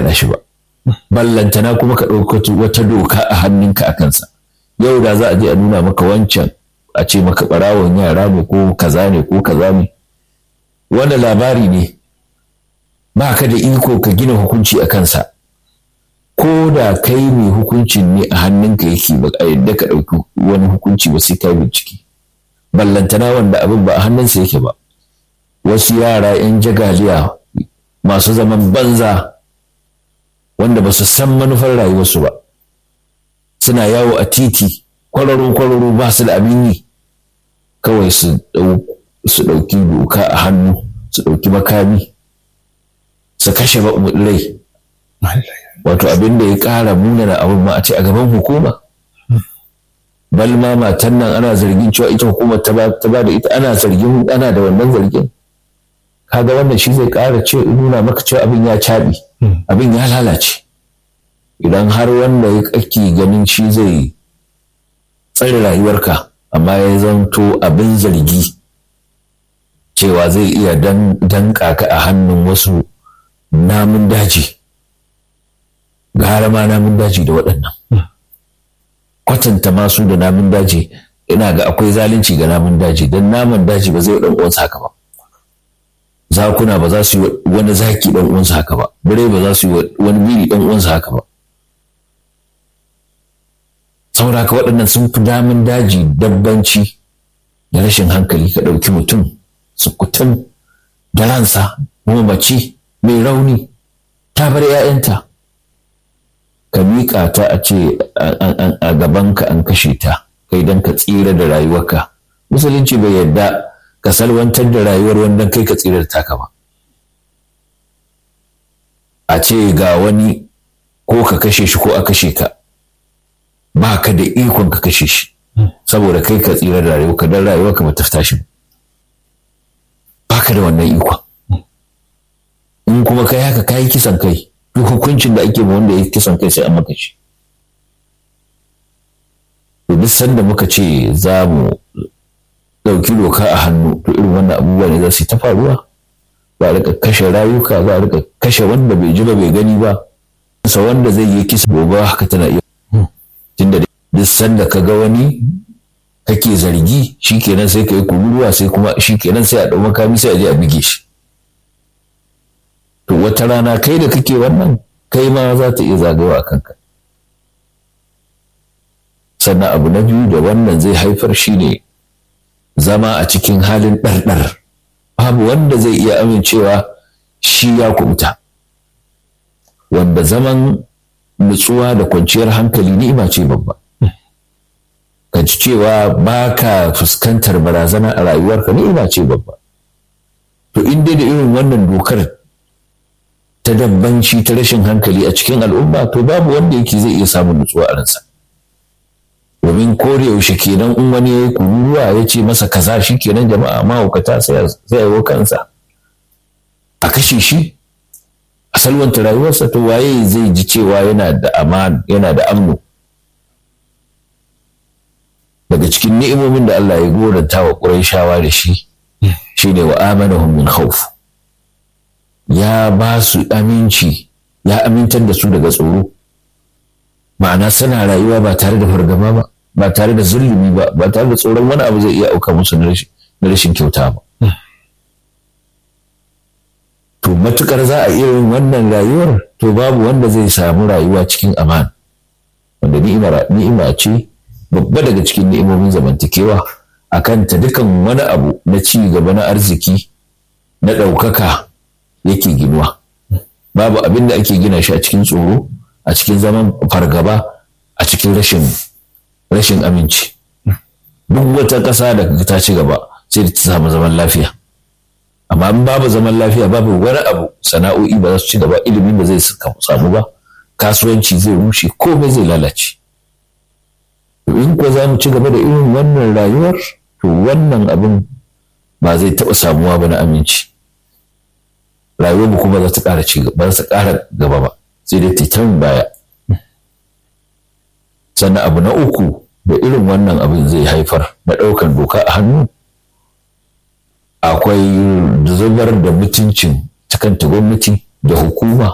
ɗanɗana shi ba ballantana kuma ka ɗauka wata doka a hannunka a kansa yau da za a je a nuna maka wancan a ce maka ɓarawon yara ne ko kaza ne ko kaza ne wanda labari ne ba ka da iko ka gina hukunci a kansa ko da kai mai hukuncin ne a hannunka yake ba a yadda ka ɗauki wani hukunci ba sai ka bincike ballantana wanda abin ba a hannunsa yake ba wasu yara 'yan jagaliya masu zaman banza wanda ba su san manufar rayuwarsu ba suna yawo a titi kwararo kwararo ba su da abin yi kawai su ɗauki doka a hannu su ɗauki makami su kashe rai wato abin da ya ƙara munana abin ma a ce a gaban hukuma bal ma matan nan ana zargin cewa ita hukumar ta ba da ita ana zargin ana da wannan zargin kaga wannan shi zai ƙara ce nuna maka cewa abin ya caɓi abin ya lalace idan har wanda ya kake ganin shi zai tsare rayuwarka amma ya zanto abin zargi cewa zai iya danka ka a hannun wasu namun daji gara ma namun daji da waɗannan kwatanta masu da namun daji ina ga akwai zalunci ga namun daji don namun daji ba zai ɗan uwansa haka ba zakuna ba za su yi wani zaki ɗan uwansa haka ba bare ba za su yi wani biri ɗan uwansa haka ba saboda haka waɗannan sun fi damun daji dabbanci da rashin hankali ka ɗauki mutum sukutan da ransa kuma mace mai rauni ta bar 'ya'yanta ka miƙa ta a ce a gabanka an kashe ta kai don ka tsira da rayuwarka musulunci bai yarda ka salwantar da rayuwar wanda kai ka tsira da taka ba a ce ga wani ko ka kashe shi ko a kashe ka ba ka da ikon ka kashe shi saboda kai ka tsira da rayuwarka don rayuwarka ba ta tashi ba ka da wannan ikon in kuma kai haka ka yi kisan kai duk hukuncin da ake ma wanda ya kisan kai sai an maka shi to duk sanda muka ce za mu ɗauki doka a hannu to irin wannan abubuwa ne za su yi ta faruwa za a rika kashe rayuka za a rika kashe wanda bai ji ba bai gani ba sa wanda zai yi kisa gobe haka tana iya tunda duk sanda ka ga wani kake zargi shikenan sai ka yi kururuwa sai kuma shikenan sai a ɗau makami sai a je a bige shi to wata rana kai da kake wannan kai ma za ta iya zagawa a kanka sannan abu na biyu da wannan zai haifar shine zama a cikin halin ɗarɗar babu wanda zai iya amincewa shi ya kubuta wanda zaman nutsuwa da kwanciyar hankali ni'ima ce babba ka ji cewa ba ka fuskantar barazana a rayuwarka ni'ima ce babba to in dai da irin wannan dokar ta dabbanci ta rashin hankali a cikin al'umma to babu wanda yake zai iya samun nutsuwa a ransa domin kore yaushe kenan in wani ya yi kururuwa ya ce masa kaza shi kenan jama'a mahaukata sai ya kansa a kashe shi a salwanta rayuwarsa to waye zai ji cewa yana da aman yana da amno daga cikin ni'imomin da Allah ya goranta wa Qurayshawa da shi shine wa amanahum min khawf ya ba su aminci ya amintar da su daga tsoro ma'ana suna rayuwa ba tare da fargaba ba ba tare da zulumi ba ba tare da tsoron wani abu zai iya auka musu na rashin kyauta ba to matukar za a iya yin wannan rayuwar to babu wanda zai samu rayuwa cikin aman wanda ni'ima ce babba daga cikin ni'imomin zamantakewa a kanta dukan wani abu na ci gaba na arziki na ɗaukaka yake ginuwa babu abin da ake gina shi a cikin tsoro a cikin zaman fargaba a cikin rashin rashin aminci duk wata ƙasa da ta ci gaba sai da ta samu zaman lafiya amma in babu zaman lafiya babu wani abu sana'o'i ba za su ci gaba ilimin da zai samu ba kasuwanci zai rushe komai zai lalace in ko za mu ci gaba da irin wannan rayuwar to wannan abin ba zai taɓa samuwa ba na aminci rayuwar mu kuma za ta ƙara ci ba za ta ƙara gaba ba sai dai titan baya sannan abu na uku da irin wannan abin zai haifar na ɗaukar doka a hannu akwai zubar da mutuncin ta gwamnati da hukuma